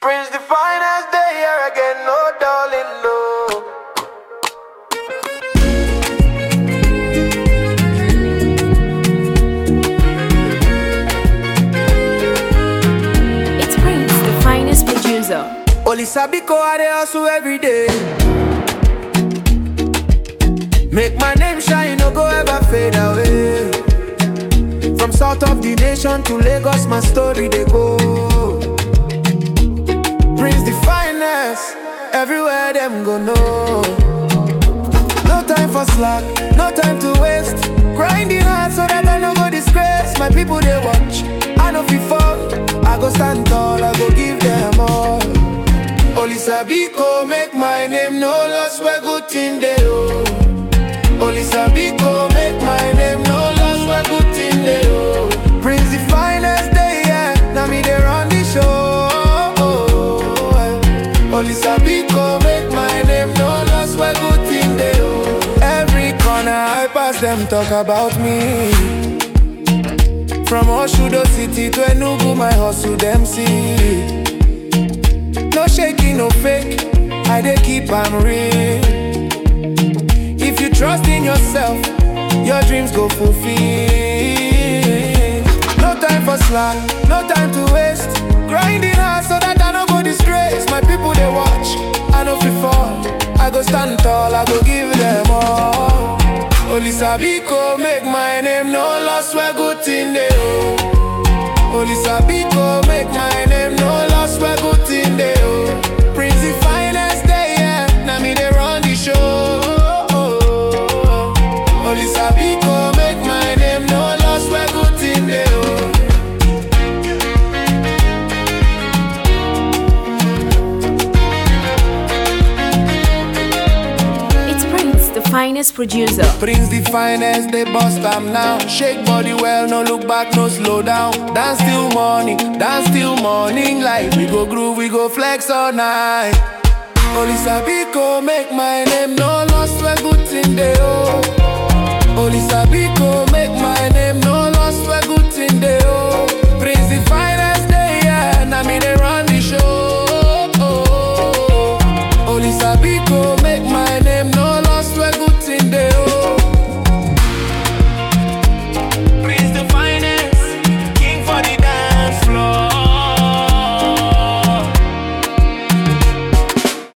Prince the finest day here again, no darling, no. It's Prince, the finest producer. Only Sabiko I dey hustle every day. Make my name shine, no go ever fade away. From south of the nation to Lagos, my story they go. Prince the finest, everywhere them go know. No time for slack, no time to waste. Grinding hard so that I no go disgrace. My people they watch, I know fi fall. I go stand tall, I go give them all. Only Sabiko make my name no loss where good thing they oh. Only Sabiko make my name no loss where good thing they oh. Prince the finest day yeah, now me they run the show. Only Sabiko make my name no loss where good thing they oh. Every corner I pass them talk about me. From Oshudo City to Enugu, my hustle them see. No shaking, no fake. I dey keep am real. If you trust in yourself, your dreams go fulfill. No time for slack, no time to waste. Grinding hard so that I no go disgrace. My people they watch, I no fit fall. I go stand tall, I go give them all. Only Sabiko make my name no loss where good thing they oh. Only Sabiko make my name no loss where good thing they oh. Prince the finest day yeah, now me they run the show. Only Sabiko make my name no loss where good thing they oh. It's Prince, the finest producer. Prince the finest, they bust am now. Shake body well, no look back, no slow down. Dance till morning, dance till morning. Like we go groove, we go flex all night. Only Sabiko make my name no loss where good thing they oh. Only Sabiko